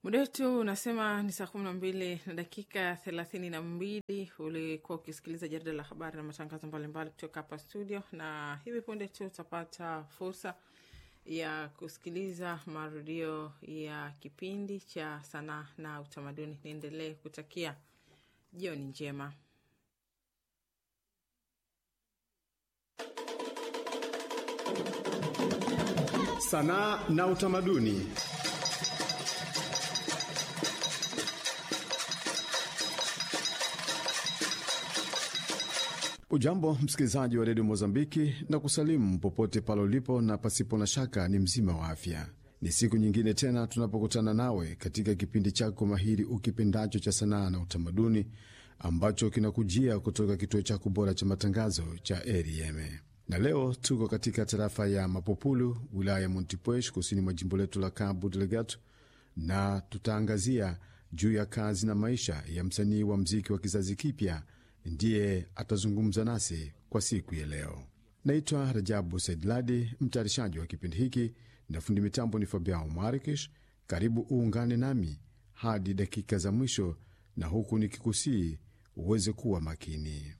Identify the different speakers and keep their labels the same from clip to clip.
Speaker 1: Muda wetu unasema ni saa kumi na mbili na dakika thelathini na mbili. Ulikuwa ukisikiliza jarida la habari na matangazo mbalimbali kutoka hapa studio, na hivi punde tu utapata fursa ya kusikiliza marudio ya kipindi cha sanaa na utamaduni. Niendelee kutakia jioni njema.
Speaker 2: Sanaa na utamaduni. Ujambo msikilizaji wa redio Mozambiki na kusalimu popote pale ulipo, na pasipo na shaka ni mzima wa afya. Ni siku nyingine tena tunapokutana nawe katika kipindi chako mahiri ukipendacho cha sanaa na utamaduni ambacho kinakujia kutoka kituo chako bora cha matangazo cha RFM. Na leo tuko katika tarafa ya Mapopulu, wilaya ya Montepuez, kusini mwa jimbo letu la Cabo Delgado, na tutaangazia juu ya kazi na maisha ya msanii wa mziki wa kizazi kipya ndiye atazungumza nasi kwa siku ya leo. Naitwa Rajabu Saidladi, mtayarishaji wa kipindi hiki, na fundi mitambo ni Fabiao Marikish. Karibu uungane nami hadi dakika za mwisho, na huku nikikusii uweze kuwa makini.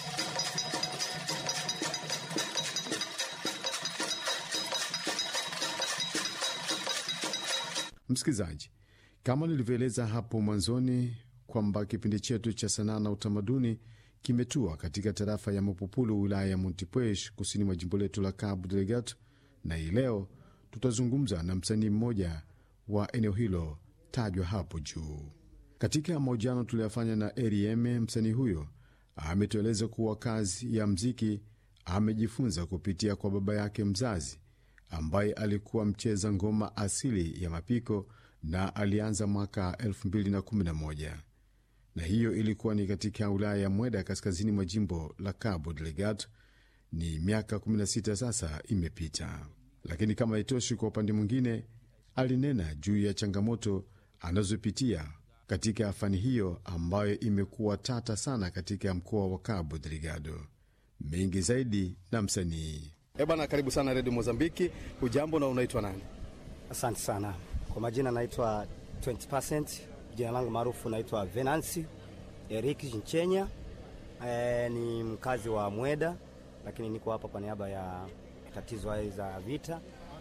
Speaker 2: Msikilizaji, kama nilivyoeleza hapo mwanzoni kwamba kipindi chetu cha sanaa na utamaduni kimetua katika tarafa ya Mapopulu, wilaya ya Montepuez, kusini mwa jimbo letu la Cabo Delgado, na hii leo tutazungumza na msanii mmoja wa eneo hilo tajwa hapo juu. Katika mahojiano tuliyofanya na RFM, msanii huyo ametueleza kuwa kazi ya mziki amejifunza kupitia kwa baba yake mzazi ambaye alikuwa mcheza ngoma asili ya mapiko na alianza mwaka 2011 na hiyo ilikuwa ni katika wilaya ya Mweda kaskazini mwa jimbo la Cabo Delgado. Ni miaka 16 sasa imepita, lakini kama haitoshi, kwa upande mwingine alinena juu ya changamoto anazopitia katika fani hiyo ambayo imekuwa tata sana katika mkoa wa Cabo Delgado. Mengi zaidi na msanii
Speaker 3: E bwana, karibu sana redio Mozambiki. Ujambo na unaitwa nani?
Speaker 4: Asante sana kwa majina, naitwa 20%. Jina langu maarufu naitwa Venansi Eric Nchenya. E, ni mkazi wa Mweda, lakini niko hapa kwa niaba ya tatizo haya za vita.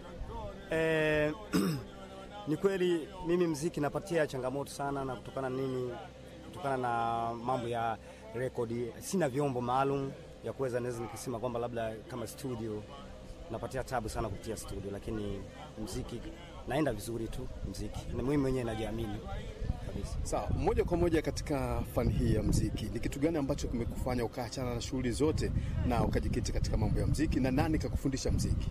Speaker 4: E, ni kweli mimi mziki napatia changamoto sana, na kutokana nini, kutokana na mambo ya rekodi, sina vyombo maalum ya kuweza naweza nikisema kwamba labda kama studio napatia tabu sana kupitia studio, lakini mziki naenda vizuri tu mziki, na mimi mwenyewe najiamini kabisa.
Speaker 3: Sawa, moja kwa moja katika fani hii ya mziki, ni kitu gani ambacho kimekufanya ukaachana na shughuli zote na ukajikiti katika mambo ya mziki, na nani kakufundisha mziki?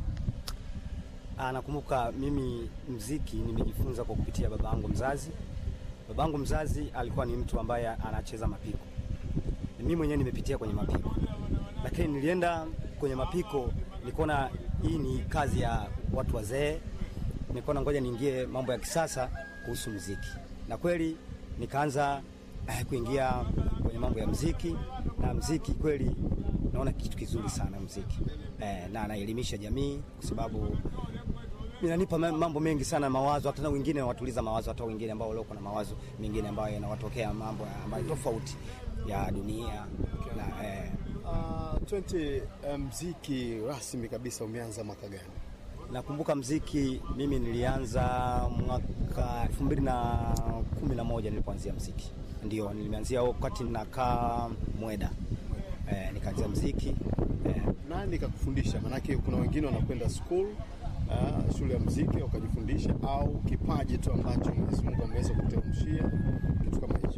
Speaker 4: Ah, nakumbuka mimi mziki nimejifunza kwa kupitia babangu mzazi. Babangu mzazi alikuwa ni mtu ambaye anacheza mapiko, mimi mwenyewe nimepitia kwenye mapiko lakini nilienda kwenye mapiko nikaona hii ni kazi ya watu wazee, nikaona ngoja niingie mambo ya kisasa kuhusu muziki, na kweli nikaanza eh, kuingia kwenye mambo ya muziki. Na muziki kweli naona kitu kizuri sana muziki eh, na anaelimisha jamii kwa sababu inanipa mambo mengi sana mawazo, hata wengine watuliza mawazo, hata wengine ambao walioko na mawazo mengine ambayo yanawatokea mambo ambayo tofauti ya dunia na eh,
Speaker 3: Uh, 20 mziki rasmi kabisa umeanza mwaka gani?
Speaker 4: Nakumbuka mziki mimi nilianza mwaka elfu mbili na kumi na moja nilipoanzia mziki, ndio nilianzia wakati nakaa Mweda eh, nikaanzia mziki
Speaker 3: eh. Nani kakufundisha? Maanake kuna wengine wanakwenda school uh, shule ya mziki wakajifundisha, au kipaji tu ambacho Mwenyezi Mungu ameweza kuteremshia kitu kama hicho?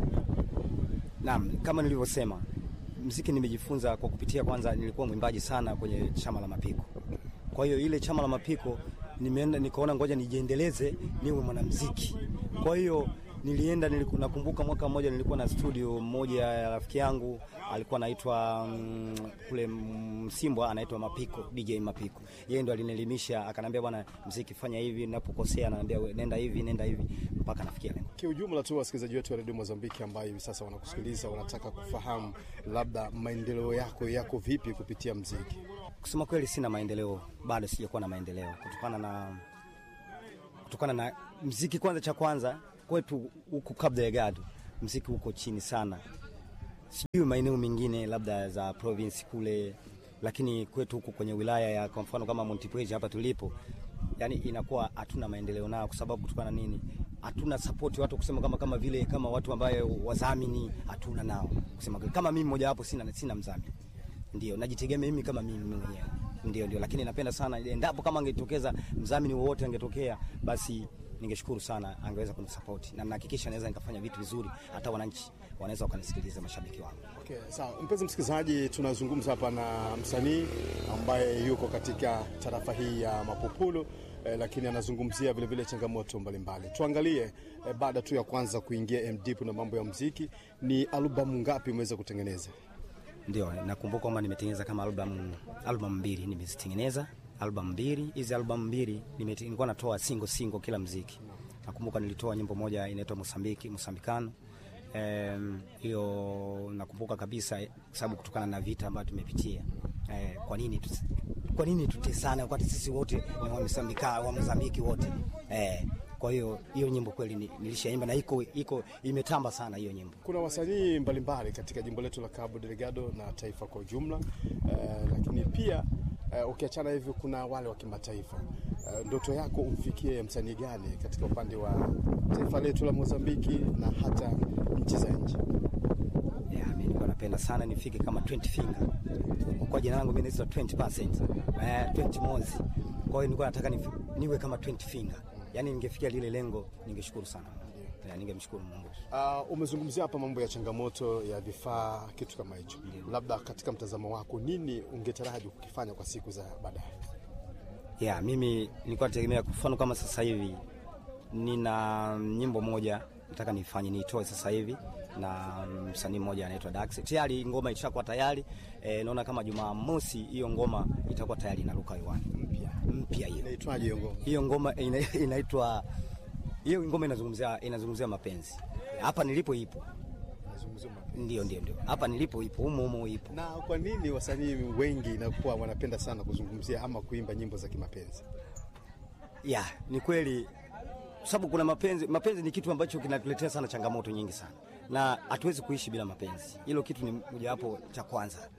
Speaker 4: Naam, kama nilivyosema mziki nimejifunza kwa kupitia, kwanza nilikuwa mwimbaji sana kwenye chama la mapiko. Kwa hiyo ile chama la mapiko nimeenda nikaona ngoja nijiendeleze niwe mwanamziki. Kwa hiyo nilienda niliku, nakumbuka mwaka mmoja nilikuwa na studio moja ya rafiki yangu alikuwa anaitwa mm, kule Msimbwa anaitwa Mapiko, DJ Mapiko. Yeye ndo alinielimisha akaniambia, bwana, mziki fanya hivi, ninapokosea ananiambia nenda hivi, nenda hivi mpaka nafikia lengo.
Speaker 3: Kiujumla tu wasikilizaji wetu wa redio Mozambiki ambayo hivi sasa wanakusikiliza wanataka kufahamu labda maendeleo yako yako vipi kupitia mziki.
Speaker 4: Kusema kweli, sina maendeleo bado, sijakuwa na maendeleo kutokana na kutokana na mziki. Kwanza, cha kwanza kwetu huku Cabo Delgado mziki uko chini sana, sijui maeneo mengine labda za province kule, lakini kwetu huku kwenye wilaya ya kwa mfano kama Montepuez hapa tulipo, yani inakuwa hatuna maendeleo nao, kwa sababu kutokana na nini? Hatuna support watu kusema kama kama vile kama watu ambayo wadhamini hatuna nao kusema kweli. kama mimi mmoja wapo sina sina mdhamini, ndio najitegemea mimi kama mimi mwenyewe ndio ndio, lakini napenda sana endapo kama angetokeza mdhamini wowote angetokea, basi ningeshukuru sana, angeweza kunisupport na nahakikisha naweza nikafanya vitu vizuri, hata wananchi wanaweza wakanisikiliza, mashabiki wangu.
Speaker 3: Okay, sawa. Mpenzi msikilizaji, tunazungumza hapa na msanii ambaye yuko katika tarafa hii ya Mapopulu eh, lakini anazungumzia vile vile changamoto mbalimbali. Tuangalie eh, baada tu ya kwanza kuingia MDP na mambo ya muziki, ni albamu ngapi umeweza kutengeneza?
Speaker 4: Ndio, nakumbuka kwamba nimetengeneza kama album album mbili nimezitengeneza album mbili. Hizi album mbili nimete- nilikuwa natoa single single kila mziki. Nakumbuka nilitoa nyimbo moja inaitwa Mosambiki, Mosambikano. Em, hiyo nakumbuka kabisa eh, kwa sababu kutokana na vita ambayo tumepitia. Eh, kwa nini tu, kwa nini tutesane wakati sisi wote ni wa Mosambika, wa Mozambiki wote. Eh, kwa hiyo hiyo nyimbo kweli ni- nilishaimba na iko iko imetamba sana hiyo nyimbo.
Speaker 3: Kuna wasanii mbalimbali katika jimbo letu la Cabo Delgado na taifa kwa ujumla eh, lakini pia eh, ukiachana hivyo, kuna wale wa kimataifa. Eh, ndoto yako umfikie msanii gani katika upande wa taifa letu la Mozambiki na hata nchi za nje?
Speaker 4: Yeah, mimi nilikuwa napenda sana nifike kama 20 finger. Kwa jina langu mimi naitwa 20%. Eh, 20 mozi. Kwa hiyo nilikuwa nataka nifi- niwe kama 20 finger. Yaani ningefikia lile lengo, ningeshukuru sana. Yeah, ningemshukuru Mungu.
Speaker 3: Uh, umezungumzia hapa mambo ya changamoto ya vifaa, kitu kama hicho. Labda katika mtazamo wako, nini ungetaraji kukifanya kwa siku za baadaye?
Speaker 4: Yeah, mimi nilikuwa nategemea kwa mfano kama sasa hivi nina nyimbo moja nataka nifanye niitoe sasa hivi na msanii mmoja anaitwa Dax. Tayari ngoma ishakuwa tayari. E, naona kama Jumamosi hiyo ngoma itakuwa tayari inaruka hewani. Mpya. Mpya hiyo.
Speaker 3: Inaitwaje hiyo ngoma?
Speaker 4: hiyo ngoma ina- inaitwa hiyo ngoma inazungumzia inazungumzia mapenzi. Hapa nilipo ipo,
Speaker 3: Nazungumzia mapenzi.
Speaker 4: ndio ndio ndio, hapa nilipo ipo, humo humo ipo.
Speaker 3: Na kwa nini wasanii wengi inakuwa wanapenda sana kuzungumzia ama kuimba nyimbo za kimapenzi?
Speaker 4: Ya, ni kweli kwa sababu kuna mapenzi. Mapenzi ni kitu ambacho kinatuletea sana changamoto nyingi sana, na hatuwezi kuishi bila mapenzi. Hilo kitu ni mojawapo cha kwanza.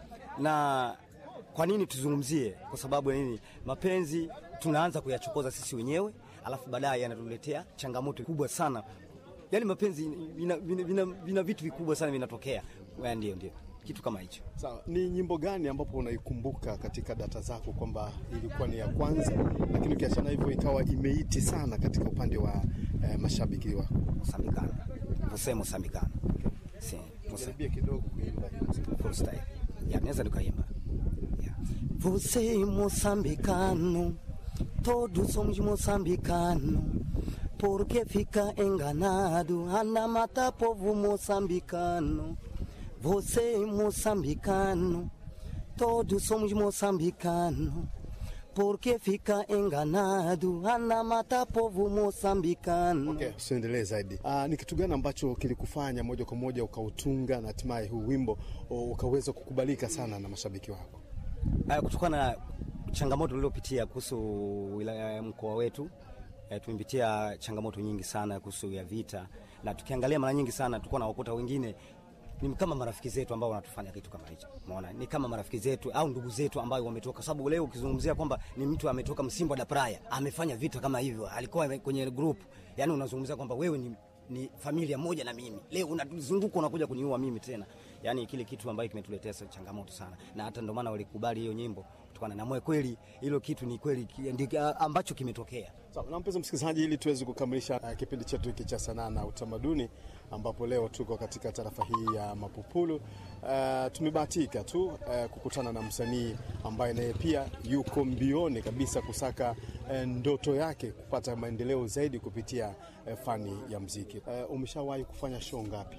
Speaker 4: Na kwa nini tuzungumzie? Kwa sababu ya nini? Mapenzi tunaanza kuyachokoza sisi wenyewe, alafu baadaye yanatuletea changamoto kubwa sana. Yaani mapenzi vina, vina, vina, vina vitu vikubwa sana vinatokea. Ya, Ndio, ndio kitu kama hicho.
Speaker 3: Sawa, ni nyimbo gani ambapo unaikumbuka katika data zako kwamba ilikuwa ni ya kwanza, lakini ukiachana hivyo ikawa imeiti sana katika upande wa eh, mashabiki wako?
Speaker 4: Mosambikano, você Mosambikano, sim, Moça-
Speaker 3: Jaribia kidogo kuimba hiyo muziki.
Speaker 4: freestyle. Ya, naweza nikaimba. Ya. Você moçambicano, todos somos moçambicano. Por que fica enganado? Anda mata povo moçambicano. Você moçambicano, todos somos moçambicano. Por que fica enganado? Anda mata povo moçambicano.
Speaker 3: Okay, usiendelee zaidi. Ah, ni kitu gani ambacho kilikufanya moja kwa moja ukautunga na hatimaye huu wimbo o, ukaweza kukubalika sana na mashabiki wako?
Speaker 4: Uh, kutokana na changamoto tuliopitia kuhusu wilaya ya mkoa wetu uh, tumepitia changamoto nyingi sana kuhusu ya vita, na tukiangalia mara nyingi sana tulikuwa na wakuta wengine ni kama marafiki zetu ambao wanatufanya kitu kama hicho. Umeona, ni kama marafiki zetu au ndugu zetu ambao wametoka, sababu leo ukizungumzia kwamba ni mtu ametoka Msimbo da Praia amefanya vita kama hivyo, alikuwa kwenye group, yani unazungumzia kwamba wewe ni ni familia moja na mimi, leo unazunguka unakuja kuniua mimi tena. Yani kile kitu ambacho kimetuletea sa- changamoto sana, na hata ndio maana walikubali hiyo nyimbo kutokana na moyo. Kweli hilo kitu ni kweli ki- ndi- ambacho kimetokea.
Speaker 3: Sawa, na mpenzi msikilizaji, ili tuweze kukamilisha uh, kipindi chetu hiki cha sanaa na utamaduni, ambapo leo tuko katika tarafa hii ya Mapupulu. Uh, tumebahatika tu uh, kukutana na msanii ambaye naye pia yuko mbioni kabisa kusaka uh, ndoto yake kupata maendeleo zaidi kupitia uh, fani ya mziki. Uh, umeshawahi kufanya show ngapi?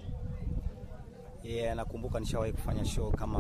Speaker 4: Yeah, nakumbuka nishawahi kufanya show kama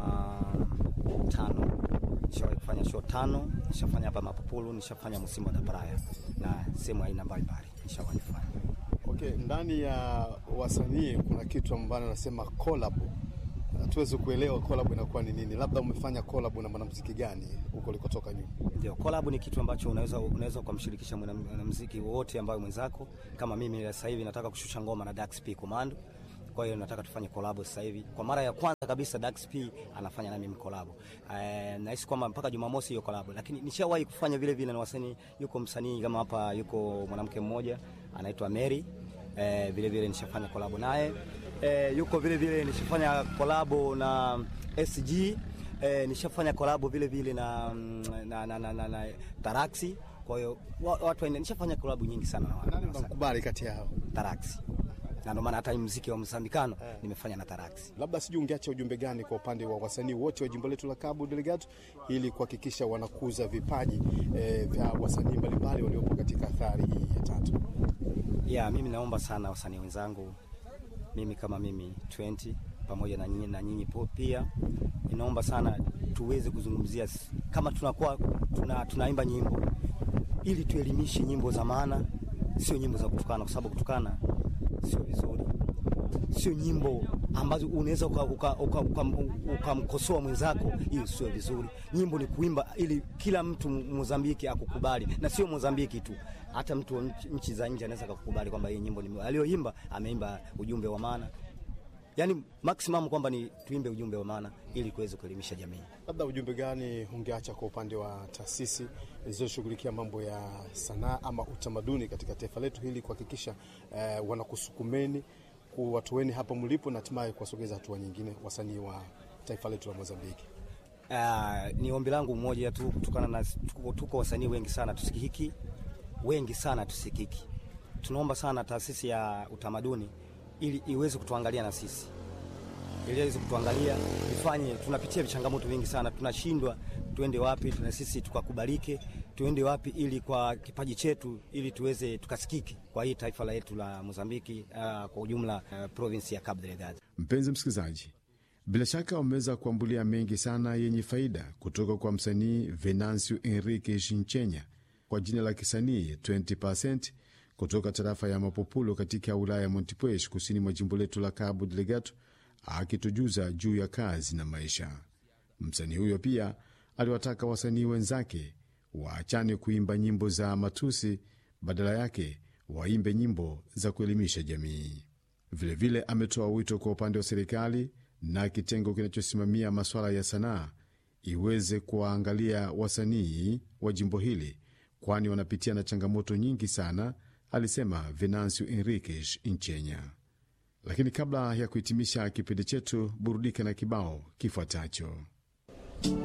Speaker 4: tano. Nishawahi kufanya show tano, nishafanya hapa Mapupulu, nishafanya Msimbo da Praia na sehemu aina mbalimbali nishawahi kufanya.
Speaker 3: Okay, ndani ya wasanii kuna kitu ambacho anasema collab. tuweze kuelewa collab inakuwa ni nini. Labda umefanya collab na mwanamuziki gani huko ulikotoka nyuma?
Speaker 4: Ndio, collab ni kitu ambacho unaweza unaweza kumshirikisha mwanamuziki wote ambaye mwenzako. Kama mimi sasa hivi nataka kushusha ngoma na Dax P Commando, kwa hiyo nataka tufanye collab sasa hivi. Kwa mara ya kwanza kabisa Dax P anafanya na mimi collab. Eh, nahisi kwamba mpaka Jumamosi hiyo collab, lakini nishawahi kufanya vile vile na wasanii. Yuko msanii kama hapa, yuko mwanamke mmoja anaitwa Mary, eh, vile vile nishafanya collab naye. Eh, yuko vile vile nishafanya collab na SG E, nishafanya kolabo vile vile na, na, na, na, na, na Taraxi. Kwa hiyo watu wa, nishafanya kolabo nyingi sana na
Speaker 3: Nani unamkubali kati yao?
Speaker 4: Taraxi, na ndio maana hata muziki wa Msambikano eh, nimefanya na Taraxi.
Speaker 3: Labda sijui ungeacha ujumbe gani kwa upande wa wasanii wote wa jimbo letu la Cabo Delgado ili kuhakikisha wanakuza vipaji eh, vya wasanii mbalimbali waliopo katika athari hii ya tatu?
Speaker 4: Yeah, mimi naomba sana wasanii wenzangu, mimi kama mimi 20 pamoja na nyinyi na nyinyi pia, ninaomba sana tuweze kuzungumzia kama tunakuwa tuna, tunaimba nyimbo ili tuelimishe nyimbo za maana, sio nyimbo za kutukana, kwa sababu kutukana sio vizuri, sio nyimbo ambazo unaweza ukamkosoa uka, uka, uka mwenzako, hiyo sio vizuri. Nyimbo ni kuimba ili kila mtu Mozambiki akukubali, na sio Mozambiki tu, hata mtu nchi za nje anaweza kukubali kwamba hii nyimbo ni aliyoimba, ameimba ujumbe wa maana Yaani maximum kwamba ni tuimbe ujumbe wa maana ili kuweza kuelimisha jamii.
Speaker 3: Labda ujumbe gani ungeacha kwa upande wa taasisi zilizoshughulikia mambo ya sanaa ama utamaduni katika taifa letu hili kuhakikisha eh, wanakusukumeni kuwatoeni hapa mlipo na hatimaye kuwasogeza hatua nyingine wasanii wa taifa letu la Mozambiki?
Speaker 4: Uh, ni ombi langu mmoja tu kutokana na tuko, tuko wasanii wengi sana tusikiki, wengi sana tusikiki. Tunaomba sana taasisi ya utamaduni ili iweze kutuangalia na sisi, ili iweze kutuangalia ifanye. Tunapitia vichangamoto vingi sana, tunashindwa tuende wapi na sisi tukakubalike, tuende wapi ili kwa kipaji chetu, ili tuweze tukasikike kwa hii taifa letu la Mozambiki, uh, kwa ujumla uh, province ya Cabo Delgado.
Speaker 2: Mpenzi msikilizaji, bila shaka umeweza kuambulia mengi sana yenye faida kutoka kwa msanii Venancio Enrique Shinchenya kwa jina la kisanii 20% kutoka tarafa ya Mapupulo katika wilaya ya Montepuez kusini mwa jimbo letu la Cabo Delgado, akitujuza juu ya kazi na maisha. Msanii huyo pia aliwataka wasanii wenzake waachane kuimba nyimbo za matusi, badala yake waimbe nyimbo za kuelimisha jamii. Vilevile ametoa wito kwa upande wa serikali na kitengo kinachosimamia masuala ya sanaa iweze kuwaangalia wasanii wa jimbo hili, kwani wanapitia na changamoto nyingi sana alisema Venancio Enriquez Inchenya. Lakini kabla ya kuhitimisha kipindi chetu, burudika na kibao kifuatacho.